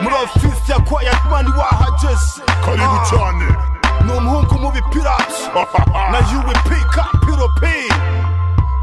urafifya kwa yatwani wahageze karibu Ah. cyane ni umuhungu mu bipirati na UP kapiropi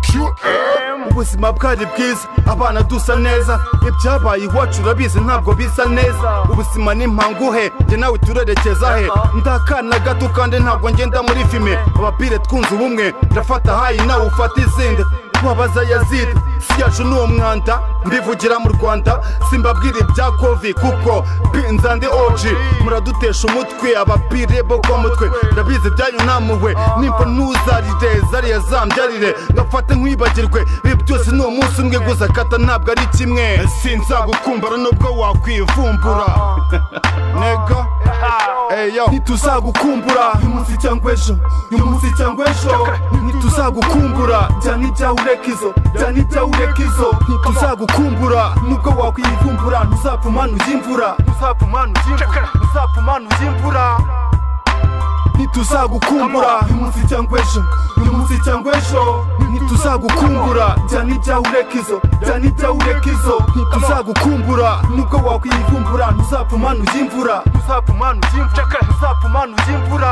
qm ubuzima bwari bwiza abana dusa neza ibyabaye iwacu urabizi ntabwo bisa neza ubuzima ni mpanguhe njye nawe turerekeza he ndakana gato kandi ntabwo ngenda muri fime abapire twunze ubumwe ndafata hayi nawe ufata izindi wabaza yazidi si yacu ni umwanda mbivugira mu rwanda simbabwira ibya kovi kuko pinza ndi oji muradutesha umutwe abapire bo kwa mutwe ndabizi byanyu namuwe nimba ntuzarire zariya zambyarire ngafate nkwibagirwe ibi byose ni umunsi umwe gusa kata ntabwo ari kimwe sinzagukumbara nubwo wakwivumbura nego eyo ntituzagukumbura uyu munsi cyangwa ejo uyu munsi cyangwa ejo ntituzagukumbura jyana ibyawe ureka izo jyana ibyawe ureka izo ntituzagukumbura nubwo wakwivumbura ntuzapfumana ujya imvura ntuzapfumana ujya imvura ntuzapfumana ujya imvura ntituzagukumbura uyu munsi cyangwa ejo uyu munsi cyangwa ejo ntituzagukumbura jyana ibyawe ureka izo jyana ibyawe ureka izo ntituzagukumbura nubwo wakwivumbura ntuzapfumana ujya imvura ntuzapfumana ujya imvura ntuzapfumana ujya imvura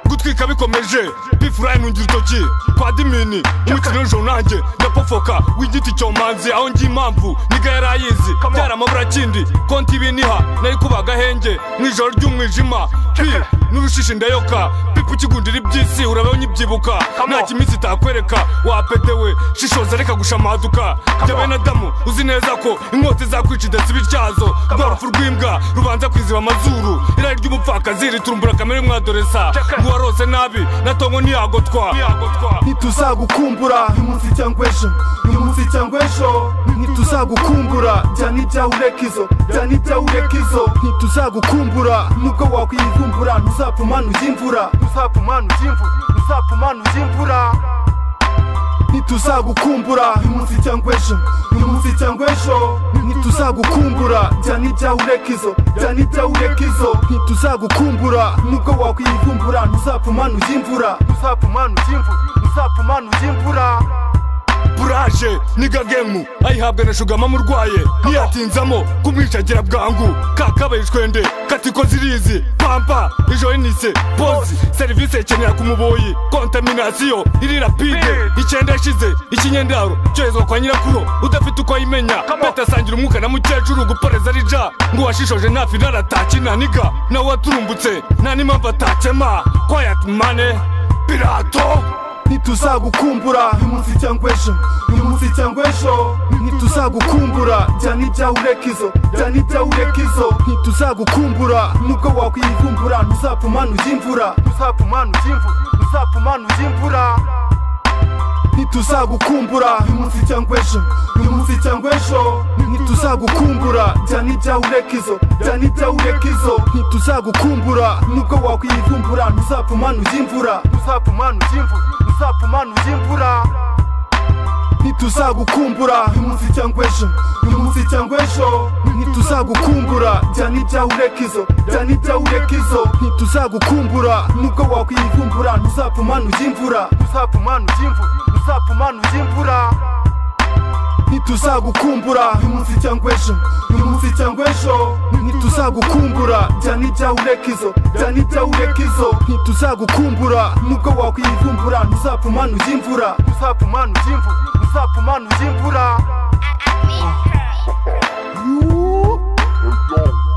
gutwika bikomeje bifurayi ntungira urutoki kwa dimini umukino w'ijoro nanjye ndapofoka w'igiti cyomanzi aho ngiye impamvu niga yari ayizi byaramabura kindi konti ibiniha nayo kuba agahenge mu ijoro ry'umwijima pi n'urushishi ndayoka pipa ukigundira iby'isi urabaho nyibyibuka nta kiminsi itakwereka wapetewe shishoza reka gushamaduka jya bene adamu uzi neza ko inkota izakwica idasiba ityazo rwa rupfu rw'imbwa rubanza kwiziba amazuru irari ry'umupfakazi riturumbura kamere mwadoresa uwarose nabi natongo ntiyagotwa ntituzagukumbura uyu munsi cyangwa ejo uyu munsi cyangwa ejo ntituzagukumbura jyana ibyawe ureka izo jyana ibyawe ureka izo ntituzagukumbura nubwo wakwivumbura ntuzapfumana ujya imvura ntuzapfumana ujya imvura ntuzapfumana ujya imvura ntituzagukumbura uyu munsi cyangwa ejo uyu munsi cyangwa ejo ntituzagukumbura jyana ibyawe ureka izo jyana ibyawe ureka izo ntituzagukumbura nubwo wakwivumbura ntuzapfumana ujya imvura ntuzapfumana ujya imvura ntuzapfumana ujya imvura buraje niga gemu ayihabwa na shugama murwaye ntiyatinzamo kumwicagira bwangu kakabaye ishwende katiko zirizi pampa ijo enise pozi serivisi ikenera ku muboyi kontaminasiyo iri rapide icyenda yashize ikinyendaro cyoherezwa kwa nyirakuru udafite uko ayimenya beta asangira umwuka na mukecuru guporeza rija ngo uwashishoje ntafi naratatse naniga nawe waturumbutse nta n'impamvu atakema kwayat mane pirato ntituzagukumbura uyu munsi cyangwa ejo uyu munsi cyangwa ejo ntituzagukumbura jyana ibyawe ureka izo jyana ibyawe ureka izo ntituzagukumbura nubwo wakwivumbura ntuzapfumana ujya imvura ntuzapfumana ujya imvura ntuzapfumana ujya imvura ntituzagukumbura uyu munsi cyangwa ejo uyu munsi cyangwa ejo ntituzagukumbura jyana ibyawe ureka izo jyana ibyawe ureka izo ntituzagukumbura nubwo wakwivumbura ntuzapfumana ujya imvura ntuzapfumana ujya imvura ntuzapfumana ujya imvura ntituzagukumbura uyu munsi cyangwa ejo uyu munsi cyangwa ejo ntituzagukumbura jyana ibyawe ureka izo jyana ibyawe ureka izo ntituzagukumbura nubwo wakwivumbura ntuzapfumana ujya imvura ntuzapfumana ujya imvura ntuzapfumana ujya imvura ntituzagukumbura uyu munsi cyangwa ejo uyu munsi cyangwa ejo ntituzagukumbura jyana ibyawe ureka izo jyana ibyawe ureka izo ntituzagukumbura nubwo wakwivumbura ntuzapfumana ujya imvura ntuzapfumana ujya imvura ntuzapfumana ujya imvura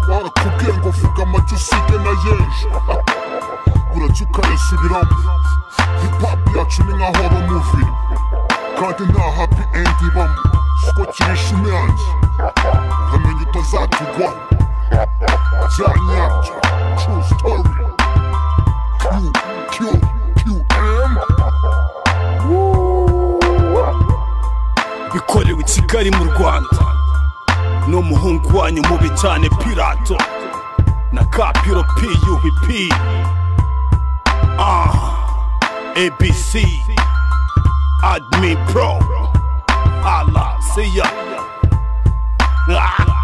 barakubwiye ngo vuga amajya usige na yeje urajya ukayasubiramo hipapu yacu ni nka horo muvi kandi nta hapi endi ibamo siko kirisha imyange uramenya utazatugwa bya nyabyo tru sitori kiyu kiyu kiyu emu bikorewe i kigali mu rwanda n'umuhungu wanyu mubi cyane pirato na kapiro pub ah abc admi pro ala siya ah.